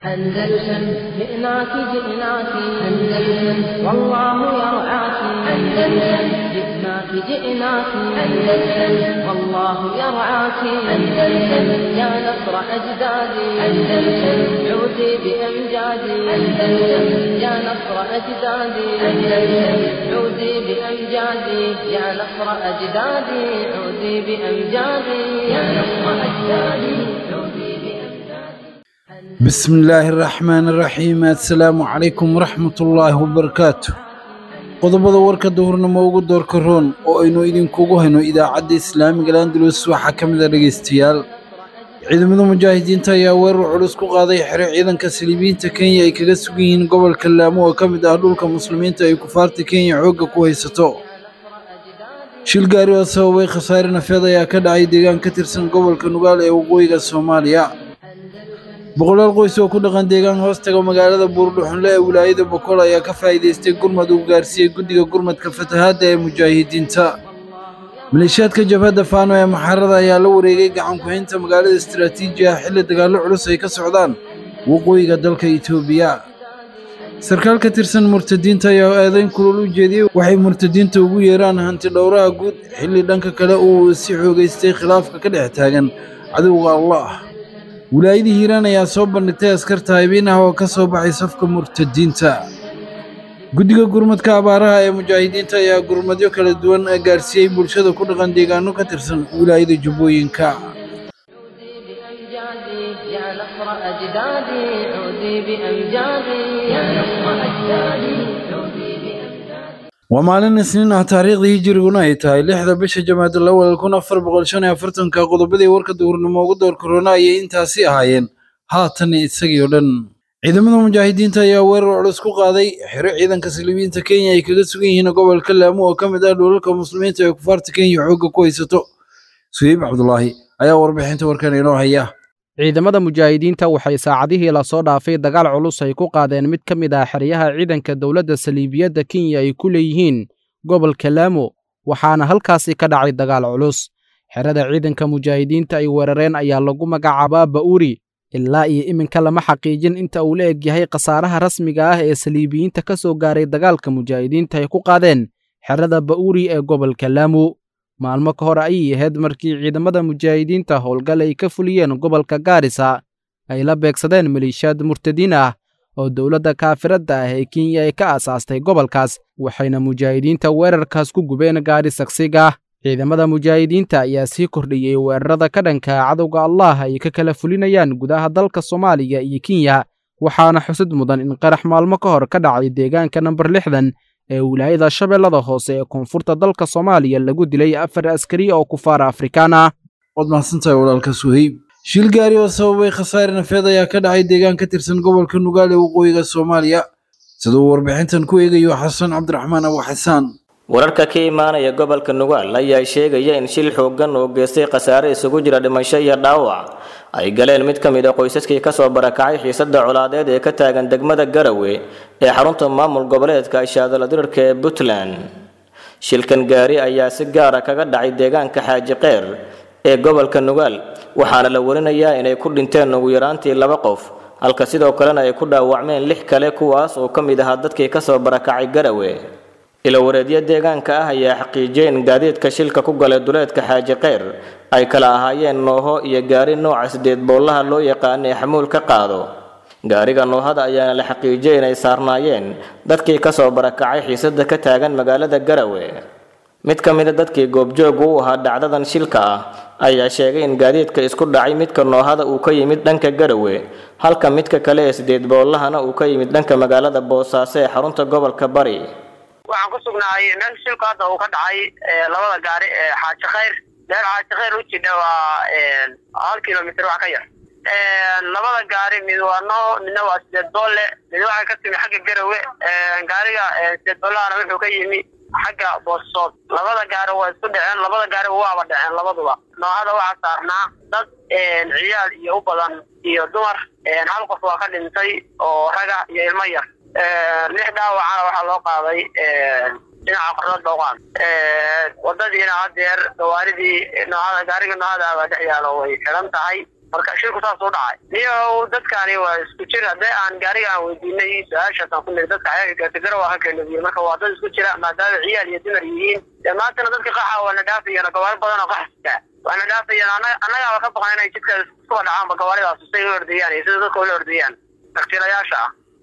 أندلسن جئناك جئناك أندلسن والله يرعاك أندلسن جئناك جئناك أندلسن والله يرعاك أندلسن يا نصر أجدادي أندلسن عودي بأمجادي أندلسن يا نصر أجدادي أندلسن عودي بأمجادي يا نصر أجدادي عودي بأمجادي يا نصر أجدادي عودي بأمجادي بسم الله الرحمن الرحيم السلام عليكم ورحمة الله وبركاته qodobada warka duhurnimo ugu doorka roon oo aynu idinkugu hayno idaacadda islaamiga landalus waxaa ka mid a dhegaystayaal ciidamada mujaahidiinta ayaa weerar culus ku qaaday xero ciidanka saliibiyiinta kenya ay kaga sugan yihiin gobolka laamo oo ka mid ah dhulka muslimiinta ay kufaarta kenya xoogga ku haysato shil gaari oo sababay khasaare nafeed ayaa ka dhacay deegaan ka tirsan gobolka nugaal ee waqooyiga soomaaliya boqolaal qoys oo ku dhaqan deegaan hoostaga magaalada buurdhuxunle ee wilaayada boqol ayaa ka faa'iidaystay gurmad uu gaarsiiyey guddiga gurmadka fatahaadda ee mujaahidiinta maleeshiyaadka jabhadda faano ee maxarada ayaa la wareegay gacan ku-haynta magaalada istaraatiiji ah xilli dagaallo culus ay ka socdaan waqooyiga dalka itoobiya sarkaal ka tirsan murtadiinta ayaa eedayn kulul u jeediyey waxay murtadiinta ugu yeeraan hanti dhowraha guud xilli dhanka kale uu si xoogaystay khilaafka ka dhex taagan cadowga allah wilaayadii hiiraan ayaa soo bandhigtay askarta haybiin ah oo ka soo baxay safka murtadiinta guddiga gurmadka abaaraha ee mujaahidiinta ayaa gurmadyo kala duwan gaarsiiyey bulshada ku dhaqan deegaano ka tirsan wilaayada jubbooyinka عودي بأمجادي يا نصر أجدادي عودي بأمجادي يا نصر أجدادي عودي بأمجادي waa maalin isniin ah taariikhdii hijiriguna ay tahay lixda bisha jamaadul awal kun afar boqol shan iyo afartanka qodobadii warka duhurnimo ugu door korona ayay intaasi ahaayeen haatan isagii oo dhan ciidamada mujaahidiinta ayaa weerar culus ku qaaday xero ciidanka saliibiyiinta kenya ay kaga sugan yihiin gobolka laamo oo ka mid ah dhulalka muslimiinta ee kufaarta kenya xoogga ku haysato suheyb cabdulaahi ayaa warbixinta warkan inoo haya ciidamada mujaahidiinta waxay saacadihii lasoo dhaafay dagaal culus ay ku qaadeen mid ka mid ah xeryaha ciidanka dowladda saliibiyadda kenya ay ku leeyihiin gobolka laamo waxaana halkaasi ka dhacay dagaal culus xerada ciidanka mujaahidiinta ay weerareen ayaa lagu magacaabaa ba'uri ilaa iyo iminka lama xaqiijin inta uu la eg yahay khasaaraha rasmiga ah ee saliibiyiinta ka soo gaaray dagaalka mujaahidiinta ay ku qaadeen xerada ba'uri ee gobolka laamo maalmo ka hor ayay ahayd markii ciidamada mujaahidiinta howlgal ay ka fuliyeen gobolka gaarisa ay la beegsadeen maleeshiyaad murtadiin ah oo dowladda kaafiradda ah ee kenya ay ka aasaastay gobolkaas waxayna mujaahidiinta weerarkaas ku gubeen gaari sagsiga ciidamada mujaahidiinta ayaa sii kordhiyey weerarada ka dhanka cadowga allah ay ka kala fulinayaan gudaha dalka soomaaliya iyo kenya waxaana xusid mudan in qarax maalmo ka hor ka dhacay deegaanka namber lixdan ee wilaayada shabeellada hoose ee koonfurta dalka soomaaliya lagu dilay afar askari oo kufaara afrikaan ah waad mahadsantahay walaalka suheyb shil gaari oo sababay khasaare nafeed ayaa ka dhacay deegaan ka tirsan gobolka nugaal ee waqooyiga soomaaliya siduu warbixintan ku eegayo xasan cabdiraxmaan abu xasaan wararka ka imaanaya gobolka nugaal ayaa sheegaya in shil xooggan oo geystay khasaare isugu jira dhimasho iyo dhaawac ay galeen mid ka mid a qoysaskii kasoo barakacay xiisadda colaadeed ee ka taagan degmada garawe ee xarunta maamul goboleedka ishaadala dirarka ee puntland shilkan gaari ayaa si gaara kaga dhacay deegaanka xaaji keyr ee gobolka nugaal waxaana la warinayaa inay ku dhinteen ugu yaraantii laba qof halka sidoo kalena ay ku dhaawacmeen lix kale kuwaas oo ka mid ahaa dadkii kasoo barakacay garawe ilawareedyo deegaanka ah ayaa xaqiijiyay in gaadiidka shilka ku galay duleedka xaaji keyr ay kala ahaayeen nooho iyo gaari nooca sideed boollaha loo yaqaana ee xamuul ka qaado gaariga noohada ayaana la xaqiijiyay inay saarnaayeen dadkii kasoo barakacay xiisada ka taagan magaalada garawe mid ka mida dadkii goobjooga u ahaa dhacdadan shilka ah ayaa sheegay in gaadiidka isku dhacay midka noohada uu ka yimid dhanka garawe halka midka kale ee sideed boollahana uu ka yimid dhanka magaalada boosaaso ee xarunta gobolka bari waxaan ku sugnahay meel shilku hadda uu ka dhacay labada gaari ee xaaji khayr meel xaaji khayr u jidha waa hal kilomitr wax ka yar labada gaari mid waa noo midna waa sideed boolle mid waxay ka timi xagga garawe gaariga sideed boollahana wuxuu ka yimi xagga boosood labada gaari waa isku dhaceen labada gaariba waaba dhaceen labaduba noohada waxaa saarnaa dad ciyaal iyo u badan iyo dumar hal qof waa ka dhintay oo raga iyo ilmo yar lix dhaawacana waxaa loo qaaday dhinaca qornad booqaan wadadiina hadeer gawaaridii noohada gaariga noohada baa dhex yaalo way xiran tahay marka shilku saas u dhacay niyow dadkani waa isku jir haddii aan gaariga aan weydiinay su-aashaasaan ku niri dadka xayaanka gaartagara waa ka keenabiye marka waa dad isku jira maadaama ciyaal iyo dumar yihiin dee maantana dadka qaxa waa na dhaafayaan gawaari badan oo qaxsita waa na dhaafayaan ana- annagaaba ka baqan inay jidka iskuba dhacaanba gawaaridaas say u ordayaan iyo sida dadka ula ordayaan taktiilayaasha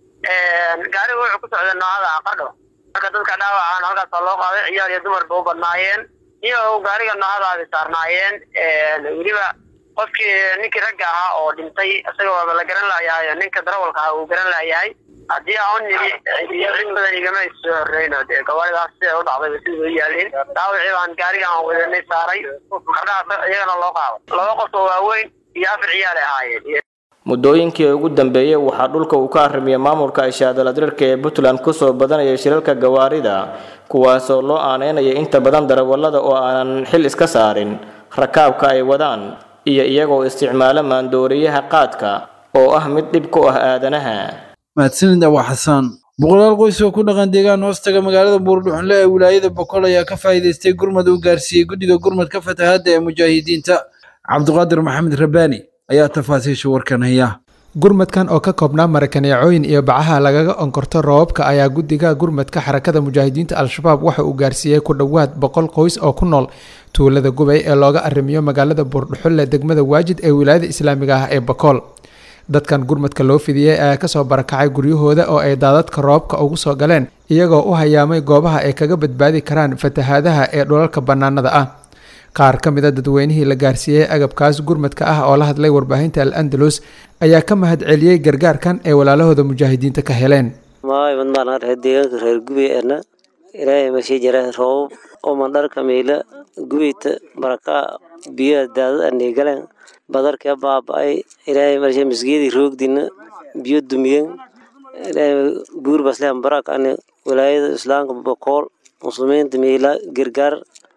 ah gaariga wuxuu ku socday noocada qadho marka dadka dhaawacaan halkaasaa loo qaaday ciyaal iyo dumarba u badnaayeen iyo gaariga noocadaadi saarnaayeen weliba qofkii ninkii ragga ahaa oo dhintay isaga waaba la garan laayahay ninka darawalka ahaa uu garan laayahay haddii aan u nidi cid badan igama soo horreyno dee gawaaridaas siday u dhacdayba sidii u yaalin dhaawacii baan gaariga aan wadanay saaray qadhaha iyagana loo qaaday laba qof oo waaweyn iyo afar ciyaal ay ahaayeen muddooyinkii ugu dambeeyey waxaa dhulka uu ka arrimiyay maamulka ishaadaladirka ee puntland kusoo badanaya shilalka gawaarida kuwaasoo loo aaneynaya inta badan darawallada oo aanan xil iska saarin rakaabka ay wadaan iyo iyagoo isticmaala maandooriyaha qaadka oo ah mid dhib ku ah aadanaha mahadsanid abaa xasaan boqolaal qoys oo ku dhaqan deegaan hoostaga magaalada buurdhuxunle ee wilaayada boqol ayaa ka faa'iidaystay gurmad uu gaarsiiyey guddiga gurmadka fatahaadda ee mujaahidiinta cabdiqaadir maxamed rabbaani ayaa tafaasiisha warkan haya gurmadkan oo ka koobnaa marakaneecooyin iyo bacaha lagaga onkorto roobabka ayaa guddiga gurmadka xarakada mujaahidiinta al-shabaab waxa uu gaarsiiyey ku dhowaad boqol qoys oo ku nool tuulada gubay ee looga arrimiyo magaalada buurdhuxulle degmada waajid ee wilaayada islaamiga ah ee bakool dadkan gurmadka loo fidiyey ayaa kasoo barakacay guryahooda oo ay daadadka roobka ugu soo galeen iyagoo u hayaamay goobaha ay kaga badbaadi karaan fatahaadaha ee dhulalka bannaanada ah qaar ka mid a dadweynihii la gaarsiiyey agabkaas gurmadka ah oo la hadlay warbaahinta al andalus ayaa ka mahad celiyey gargaarkan ee walaalahooda mujaahidiinta ka heleen maay madmaan reer deegaanka reer gubey ana ilaahay masii jira roobab oo mandharka miila gubeyta barakaa biyaha daadad anay galeen badarka baaba-ay ilaahay marshe masgeedii roogdina biyo dumiyen ilaahay buur baslehan barak ane walaayada islaamka bokool muslimiinta miila gargaar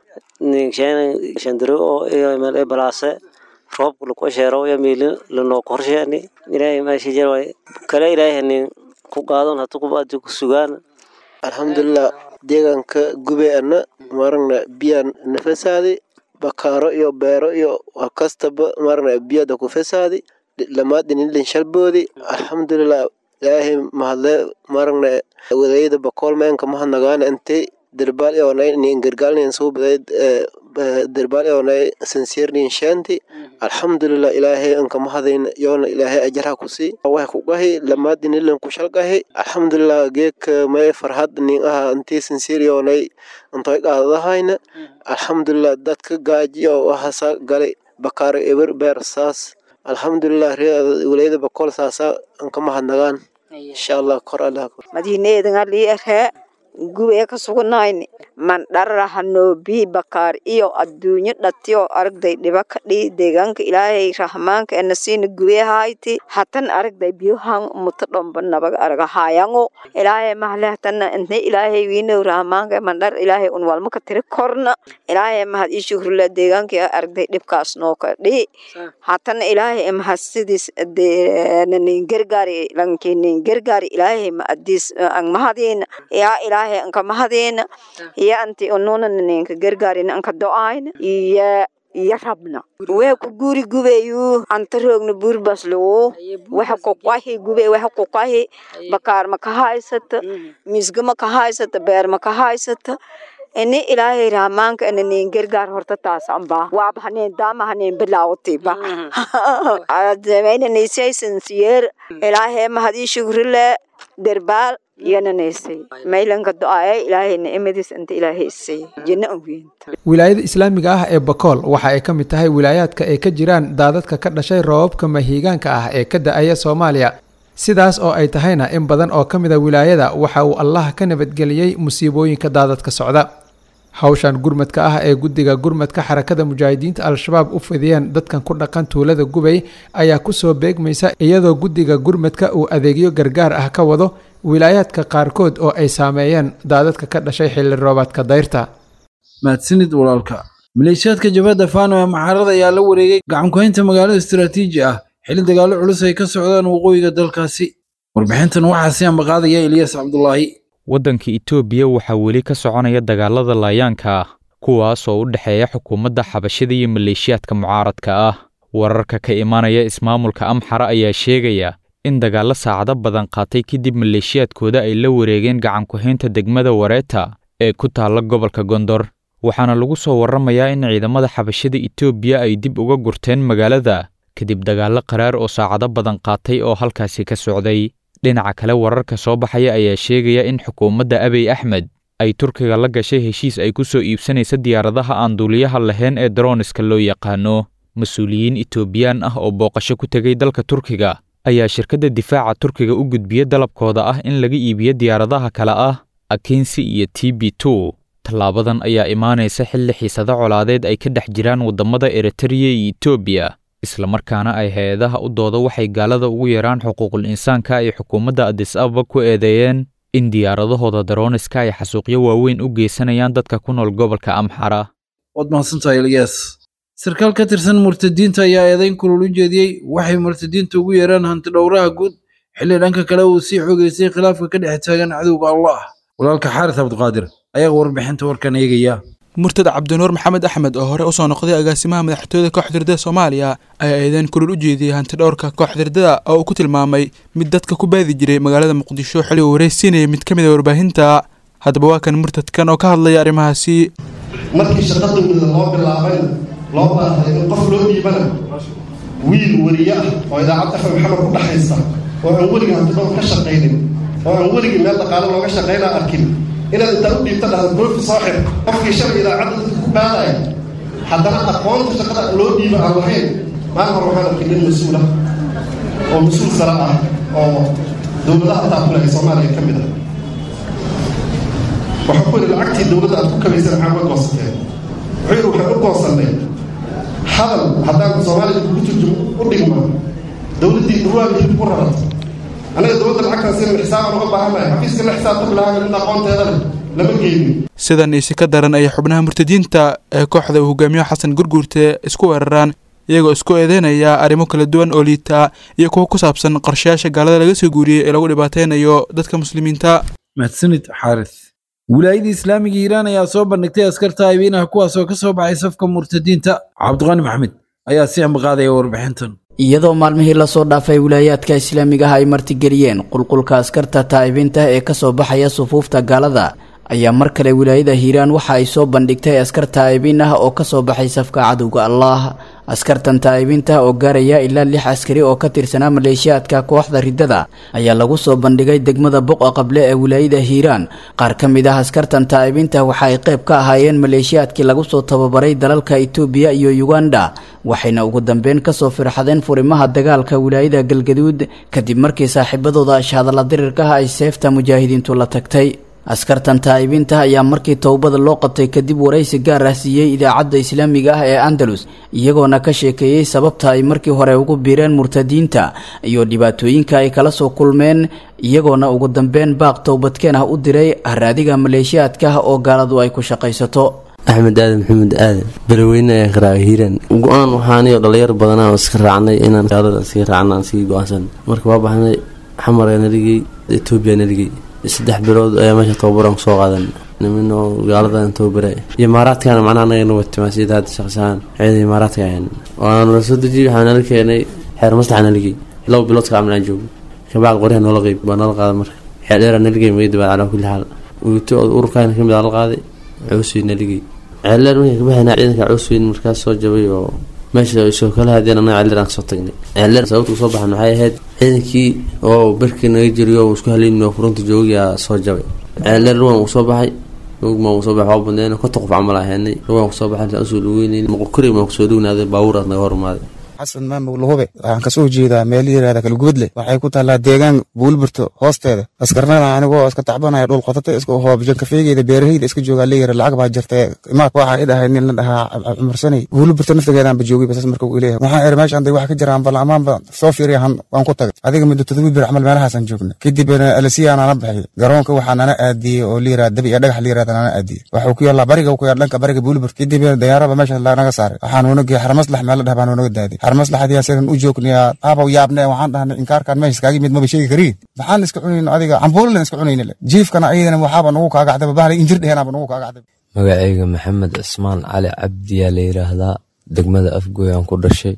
shandiro oo meel balaase roobka laku sheero ya miila lanoo qorsheeni ilaahay maasha jira kale ilaahay hanin ku qaadan hatu kubaadi ku sugaan alxamdulilah deegaanka gube ana maragna biyaa na fasaadi bakaaro iyo beero iyo wakastaba maragna biyada ku fasaadi lamaadinilin shalboodi alxamdulilah ilaahay mahadle maragna wadaayada bakool meenka mahadnagaana intay derbaal ionay nin gargaalnin suubaday derbaal ionay sinsirnin shanti alxamdulilah ilaahay anka mahadayn yoona ilaahay ajarha kusii wax kugahi lamaadinilin kushalgahi alxamdulilah geeka may farhad nin aha intii sinsir ionay intoy qaadadahayna alxamdulilah dadka gaajiyo wahasa galay bakaaro eber beer saas alxamdulilah walayada bakool saasa anka mahadnagaan insha allah kor allah madiineedan alii arhee gubee ka sugnayni mandharahano bii bakaar iyo adduunyo dhatiyo aragday dhiba ka dhii deegaanka ilaahay rahmaanka enasiina gubee hayti hatan aragday biyohan muto dhomba nabaga aragahayango ilaahay mahle hatana intay ilaahay wiinow rahmaanka mandhar ilaahay un walma ka tiri korna ilaahay mahad ii shukrula deegaanka aragday dhibkaas noo ka dhii hatana ilaahay mahad sidiis nin gargaari lanki nin gargaari ilaahay ma adiis ang mahadiina yaa ilaahay anka mahadiina iyo anti ununa ninka gargaarina anka do-ayna iyo iyo rabna waxa ku guri gubayu anta roogna buurbaslowo waxa ku qahi gube waxa ku qahi bakaar ma ka haysata misga ma ka haysata beer ma ka haysata ini ilaahay rahmaanka ina nin gargaar horta taas amba waaba haneen daama haneen bilaawatiba adameyna niisaysan siyeer ilaahay mahadii shugrile derbaal yananaysay maylanka do-aaya ilaahayna imadiis inta ilaahay isay jinno ogeynta wilaayada islaamiga ah ee bakool waxa ay ka mid tahay wilaayaadka ay ka jiraan daadadka ka dhashay roobabka mahiigaanka ah ee ka da-aya soomaaliya sidaas oo ay tahayna in badan oo ka mid a wilaayada waxa uu allah ka nabadgeliyey musiibooyinka daadadka socda hawshan gurmadka ah ee guddiga gurmadka xarakada mujaahidiinta al-shabaab u fidiyeen dadkan ku dhaqan tuulada gubay ayaa kusoo beegmaysa iyadoo guddiga gurmadka uu adeegyo gargaar ah ka wado wilaayaadka qaarkood oo ay saameeyeen daadadka ka dhashay xilli roobaadka dayrta mahadsanid walaalka maleeshiyaadka jabhadda faano ee maxaarada ayaa la wareegay gacankuhaynta magaalada istaraatiiji ah xilli dagaallo culus ay ka socdaan waqooyiga dalkaasi warbixintan waxaa si ambaqaadaya eliyas cabdulaahi waddanka itoobiya waxaa weli ka soconaya dagaalada laayaanka ah kuwaas oo u dhexeeya xukuumadda xabashida iyo maleeshiyaadka mucaaradka ah wararka ka imaanaya ismaamulka amxara ayaa sheegaya in dagaallo saacado badan qaatay kadib maleeshiyaadkooda ay la wareegeen gacanku-haynta degmada wareeta ee ku taalla gobolka gondor waxaana lagu soo warramayaa in ciidamada xabashada etoobiya ay dib uga gurteen magaalada kadib dagaallo qaraar oo saacado badan qaatay oo halkaasi ka socday dhinaca kale wararka soo baxaya ayaa sheegaya in xukuumadda abiy axmed ay turkiga la gashay heshiis ay ku soo iibsanaysa diyaaradaha aan duuliyaha lahayn ee daroniska loo yaqaano mas-uuliyiin etoobiyaan ah oo booqasho ku tegay dalka turkiga ayaa shirkadda difaaca turkiga u gudbiya dalabkooda ah in laga iibiyo diyaaradaha kale ah akinsi iyo t b two tallaabadan ayaa imaanaysa xilli xiisado colaadeed ay ka dhex jiraan waddamada eritreya iyo etoobiya islamarkaana ay hay-adaha u dooda waxay gaalada ugu yaraan xuquuqul insaanka ay xukuumadda adis ababa ku eedeeyeen in diyaaradahooda daroniska ay xasuuqyo waaweyn u geysanayaan dadka ku nool gobolka amxara waad mahadsantahay eliyas sarkaal ka tirsan murtadiinta ayaa eedayn kulul u jeediyey waxay murtadiinta ugu yeeraan hanti dhowraha guud xilli dhanka kale uu sii xogeystay khilaafka ka dhex taagan cadowga allah walaalka xaaris cabdiqaadir ayaa warbixinta warkan eegaya murtad cabdinuur maxamed axmed oo hore usoo noqday agaasimaha madaxtooyada kooxda hirdada soomaaliya ayaa eedeyn kulul u jeediyey hanti dhowrka kooxda hirdada oo uu ku tilmaamay mid dadka ku baadi jiray magaalada muqdisho xilli uu wareysiinayay mid ka mid a warbaahinta haddaba waa kan murtadkan oo ka hadlaya arrimahaasi markii shaqa dowlada loo bilaabayna loo baahday in qof loo dhiibana wiil weriye ah oo idaacadda fm maxamed ku dhexaysa oo aan weligii hantidhowr ka shaqaynin oo aan weligii meel dhaqaale looga shaqaynaa arkin inaad intaa u dhiibta dhahda goofi soo xir qofkii shalay idaacadda dadka ku baadaya haddana aqoonta shaqada loo dhiiba aan lahayn maalin hore waxaan arkay nin mas-uul ah oo mas-uul sare ah oo dowladaha taakulahay soomaaliya ka mid ah waxaa ku yidhi lacagtii dowladda aad ku kabaysana maxaa uga goosateen wuxuu yidhi waxaan u goosannay hadal haddaan soomaaliya kugu turjumo u dhigma dowladdii dhawaaga hilib ku rarata anaga dowladda lacagtaan sinan xisaabaan uga baahannahay xafiiska la xisaabta bilaaga mid aqoonteeda leh lama geynin sidan isi ka daran ayay xubnaha murtadiinta ee kooxda uu hogaamiyo xasan gurguurte isku weeraraan iyagoo isku eedeynaya arrimo kala duwan oo liita iyo kuwa ku saabsan qorshayaasha gaalada laga soo guuriyey ee lagu dhibaateynayo dadka muslimiinta mahadsanid xaaris wilaayada islaamiga iiraan ayaa soo bandhigtay askarta haybeinaha kuwaas oo ka soo baxay safka murtadiinta cabdiqani maxamed ayaa si ambaqaadaya warbixintan iyadoo maalmihii lasoo dhaafay wilaayaadka islaamiga ah ay martigeliyeen qulqulka askarta taa'ibiinta ee kasoo baxaya sufuufta gaalada ayaa mar kale wilaayada hiiraan waxa ay soo bandhigtay askar taa'ibiin ah oo kasoo baxay safka cadowga allaah askartan taa'ibiinta oo gaaraya ilaa lix askari oo ka tirsanaa maleeshiyaadka kooxda riddada ayaa lagu soo bandhigay degmada boqa qable ee wilaayada hiiraan qaar ka mid ah askartan taa'ibiinta waxa ay qayb ka ahaayeen maleeshiyaadkii lagu soo tababaray dalalka itoobiya iyo yuganda waxayna ugu dambeyn kasoo firxadeen furimaha dagaalka wilaayada galgaduud kadib markii saaxiibadooda ashhadalla dirirkaha ay seefta mujaahidiintu la tagtay askartan taa'ibiinta ayaa markii towbada loo qabtay kadib waraysi gaar ah siiyey idaacadda islaamiga ah ee andalus iyagoona ka sheekeeyey sababta ay markii hore ugu biireen murtadiinta iyo dhibaatooyinka ay kala soo kulmeen iyagoona ugu dambeyn baaq towbadkeen ah u diray haraadiga maleeshiyaadka oo gaaladu ay ku shaqaysato axmed aadan maxamed aadan beraweyne ee qaraaga hiiraan go-aan waxaaniyo dhalinyar badanaa oo iska raacnay inaan gaalada sii raacna aan sii go-aansan marka waa baxnay xamara naligey etoobiya naligey saddex bilood ayaa meesha tababaraan kusoo qaadan niminoo gaaladan tababara imaaraadkana macnaha anaga nagu timaasiyada hadda shaqsahaan ciida imaaraadka ahayn waana la soo dejiyey waxaa nala keenay xeer maslaxa naligey laba bilood ka camnaan joogo kabacd qoryaha noola qeyb baa noola qaada marka xeer dheera naligey magadabaad calaa kulli xaal wigto ururkaana kamid aa la qaaday coosweyn naligey ceeldheer markay kabaxayna ciidanka coosweyn markaas soo jabay oo meesha soo kala hadeen anaga ceeldheer aan kasoo tagnay ceeldheer sababta usoo baxan waxay ahayd ciidankii oo berkii naga jiriyo oo isku haleyn oo furunta joogiyaa soo jabay ceeldheer ruwan uu soo baxay rugma uu soo baxay waa badneen konta qof camal ahaynay ruwan kusoo baxay intaan usoo dhaweynayn moqokuri maan kusoo dhawnaaday baabuur aad naga hormaaday xasan maamug lahube waxaan kasoo jeedaa meel yirahda kalgubadle waxay ku taallaa deegaan buulburto hoosteeda askarnada anigoo iska tacbanaya dhul qotata iska hoobjan kafeegeyda beeraheyda iska joogaa leeyara lacag baa jirta imaad waxaa i dhahay nin la dhahaa cumarsanay buulburto naftigeedaanba joogay basas marka uu leeyahay waxaan iri meeshaan day wax ka jiraan bal amaanba soo fiiriya waan ku tagay adiga muddo todoba bir camal meelahaasaan joogna kadib alasiyaa nana baxay garoonka waxaa nana aadiyey oo liyiraa dabi iyo dhagax liyirahda nana aadiyey waxuu ku yaallaa bariga ku yaal dhanka bariga buulburt kadib dayaaraba meesha naga saaray waxaan unagey xarmaslax meel la dhah baan unaga daadiy xarmaslaxadiyaa sidan u joognayaa aabaw yaabne waxaan dhahnay inkaarkaan meesha iskaaga yimid maba sheegi kariin maxaan iska cunayno adiga cambuulilan iska cunayna le jiifkana ayadana waxaaba nugu kaagacdaba bahlay injir dhehenaaba nugu kaagacday magacayga maxamed cismaan cali cabdiyaa la yidhaahdaa degmada afgoy aan ku dhashay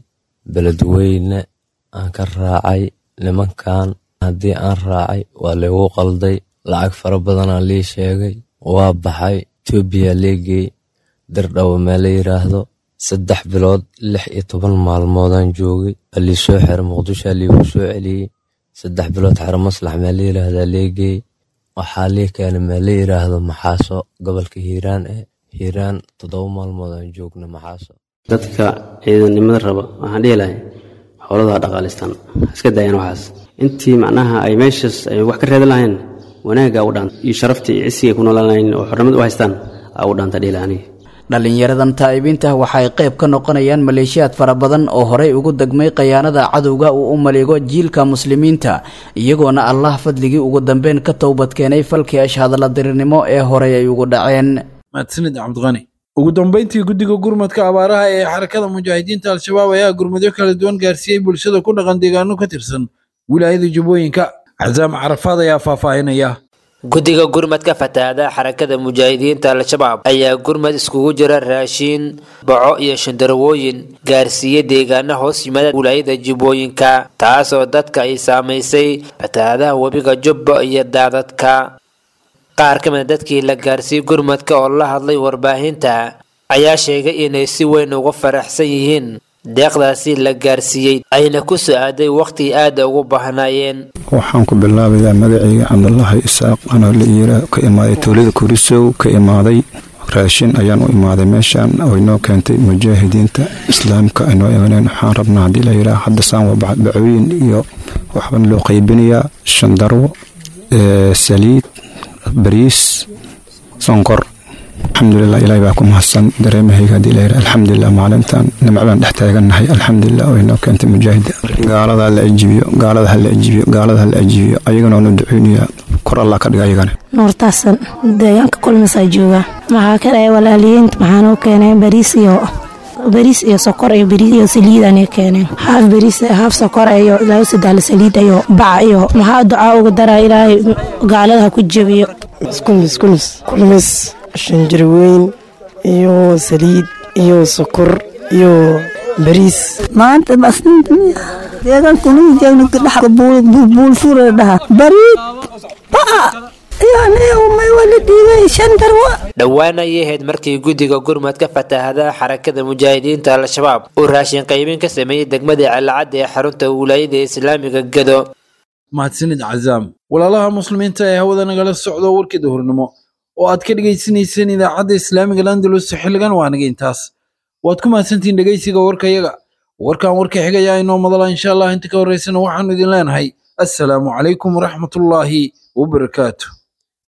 beledweyne aan ka raacay nimankan haddii aan raacay waa laygu qalday lacag fara badanaa lii sheegay waa baxay etoobiya leegeey dirdhawo mee la yidhaahdo saddex bilood lix iyo toban maalmoodaan joogay waa lii soo xira muqdishoa liigu soo celiyey saddex bilood xero maslax mee la yidhaahdaa leegeey waxaa lii keenay mee la yidhaahdo maxaaso gobolka hiiraan ee hiiraan toddoba maalmoodaan joogna maxaaso dadka ciidannimada raba waxaan dhihi lahay howladaha dhaqaalistaan iska daayaan waxaas intii macnaha ay meeshaas ay wax ka reedan lahayn wanaagga u dhaanta iyo sharafta iyo cisigay ku noolaan lahayn oo xornimada u haystaan aa u dhaanta dhihi lahay aniga dhallinyaradan taa'ibiinta waxay qayb ka noqonayaan maleeshiyaad fara badan oo horey ugu degmay khayaanada cadowga uu u maleego jiilka muslimiinta iyagoona allah fadligii ugu dambeyn ka towbadkeenay falkii ashhadalla dirirnimo ee horey ay ugu dhaceen mahadsanid cabdiqani ugu dambeyntii guddiga gurmadka abaaraha ee xarakada mujaahidiinta al-shabaab ayaa gurmadyo kala duwan gaarsiiyey bulshada ku dhaqan deegaano ka tirsan wilaayada jubbooyinka casaam carafaad ayaa faahfaahinaya guddiga gurmadka fatahaada xarakada mujaahidiinta al-shabaab ayaa gurmad iskugu jira raashiin baco iyo shandarwooyin gaarsiiyey deegaana hoos yimaada wilaayada jubbooyinka taasoo dadka ay saamaysay fatahaadaha webiga jubba iyo daadadka qaar ka mid a dadkii la gaarsiiyey gurmadka oo la hadlay warbaahinta ayaa sheegay inay si weyn uga faraxsan yihiin deeqdaasi la gaarsiiyey ayna ku soo aaday wakhti aada ugu baahnaayeen waxaan ku bilaabayaa magacayga cabdulaahi isaaq anoo la iira ka imaaday towlada kurisow ka imaaday raashin ayaan u imaaday meeshaan oo inoo keentay mujaahidiinta islaamka aynoo imaneen waxaan rabnaa haddii la yidhaah hadda saan waa bacooyin iyo waxbaan loo qaybinayaa shandarwo saliid bariis sonkor alxamdulilah ilahay baa ku mahadsan dareemahayga haddii la yidhaah alxamdulilah maalintan nimcadaan dhex taagannahay alxamdulilah oo inoo keentay mujaahida gaalada hala ajibiyo gaalada hala ajibiyo gaalada hala ajibiyo ayagana waanu duceynayaa kor allah ka dhiga ayagana nuurtaasan deegaanka kulmisaa jooga maxaa ka dhahay walaaliyiinta maxaan u keenay bariis iyo bariis iyo sokor iyo bariis iyo saliidaan keeneen haaf bariis haaf sokor iyo laba sadaal saliid iyo baca iyo maxaa ducaa uga daraa ilaahay gaalada ha ku jebiyo iskunis kunis kulmis shanjarweyn iyo saliid iyo sokor iyo bariis maanta deegaankubuulfuura dhaha bariid baca dhowaan ayay ahayd markii guddiga gurmadka fatahaadaha xarakada mujaahidiinta al-shabaab uu raashin qaybin ka sameeyey degmada calacadda ee xarunta wilaayada islaamiga gado mahadsanid cazaam walaalaha muslimiinta ee hawada nagala socdo warkii duhurnimo oo aad ka dhegaysanayseen idaacadda islaamiga landalus xilligan waa naga intaas waad ku mahadsantihiin dhegaysiga warkayaga warkan warka xigaya inoo madala insha allah inta ka horraysana waxaanu idin leenahay assalaamu calaykum waraxmatullaahi wabarakaatu